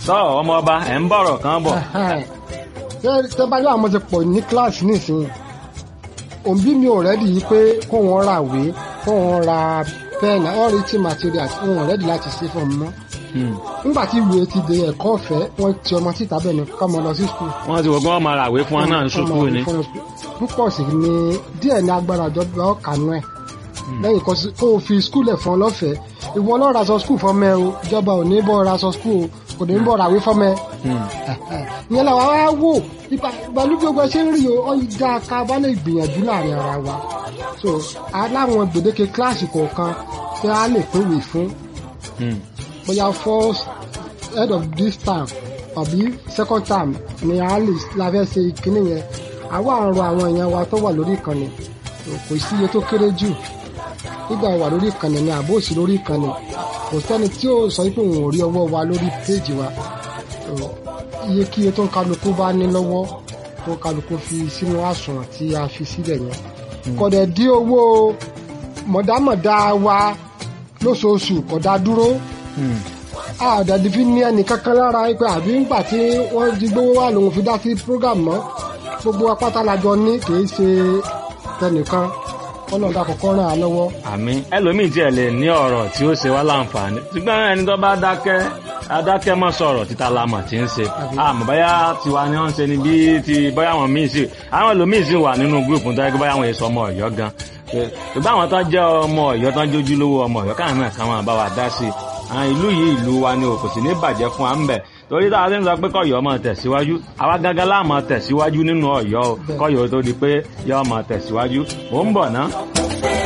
sọ ọmọ ọba ẹ̀ ń bọ̀rọ̀ kan bọ̀. ṣé ṣé bá yọ àwọn ti pọ̀ ní kíláàsì nísìnyí òbí mi ò rẹ́dì yìí pé kó wọn ra ìwé kó wọn ra pẹ́ẹ̀nì all written materials wọn ò rẹ́dì láti ṣe fún ọmọ nígbà tí ìwé ti di ẹ̀kọ́ ọ̀fẹ́ wọ́n ti ọmọ síta bẹ́ẹ̀ ni ká mọ lọ sí skul. wọ́n ti wọ́n gbọ́n máa ràwé fún wọn náà ní ṣùkú ni. púpọ̀ sí ni díẹ̀ ní agbára ìjọba ọ̀kanú ẹ̀ lẹ́yìn kó o fi skul ẹ̀ fún ọ lọ́fẹ̀ẹ́ ìwọ lọ́ọ́ ra sọ skul fọmọ ẹ o ìjọba ò ní bọ́ ra sọ skul o kò ní bọ́ ràwé fọmọ ẹ. ìyẹn làwọn á wò ìbàlú gbogbo ẹ ṣe ń rí o ọ̀yíjà ká bá lè gbìyànjú láàrin ara wa so aláwọn gbèdéke kíláàsì kọ̀ọ̀kan tí a lè pèwé fún bóyá first head of this term àbí second term ni a lè la fẹ́ ṣe ìkíní yẹn àwa àrùn àwọn èèyàn wa tó wà lórí ìkànnì kò sí iye tó kéré jù nígbà wà lórí ìkànnì ni àbó òsì lórí ìkànnì kò sẹ́ni tí ó sọ pé òun ò rí ọwọ́ wa lórí péèjì wa iye kí iye tó ń kálukú bá ní lọ́wọ́ tó ń kálukú fi sínú àsùnwọ̀n tí a fi sílẹ̀ yẹn kọ̀dẹ̀ dí owó mọ̀dámọ̀dá wa lóṣooṣù kọ̀dá dúró àdàdì fi ní ẹnì kankan lára pé àbí ńgbà tí wọ́n di gbówó wà lòun fi dá sí program mọ́ gbogbo apáta lajọ ní kì í ṣe tẹnìkan kọ́nà ọ̀dà kọ̀ọ̀kan ràn án lọ́wọ́. àmín ẹlòmíì tiẹ̀ lè ní ọ̀rọ̀ tí ó ṣe wá láǹfààní ṣùgbọ́n ẹni tó bá dákẹ́ adákẹ́ mọ́ sọ̀rọ̀ títa lamọ̀ tí ń ṣe àmọ́ báyà tiwa ni wọ́n ń ṣe ni bí ti báyà wọn míì sí àwọn ẹlòmíì sì wà nínú gúrùpù tó yẹ kí báyà wọn èso ọmọ ọ̀yọ́ gan ṣùgbọ́n àwọn tó jẹ́ ọmọ ọ̀yọ́ tó ń jójú lówó ọmọ ọ̀yọ́ káwọn náà káwọn bá wa dá sí i ìlú yìí ìlú wa ni o kò sì ní bàjẹ́ fún wa ń bẹ̀ torí táwa ti ń sọ pé kọ̀yọ́ máa tẹ̀síwájú àwa gángan láà máa tẹ̀síwájú nínú ọ̀yọ́ o kọ̀yọ́ tó di pé yọ́ máa tẹ̀síwájú mò ń bọ̀ ná.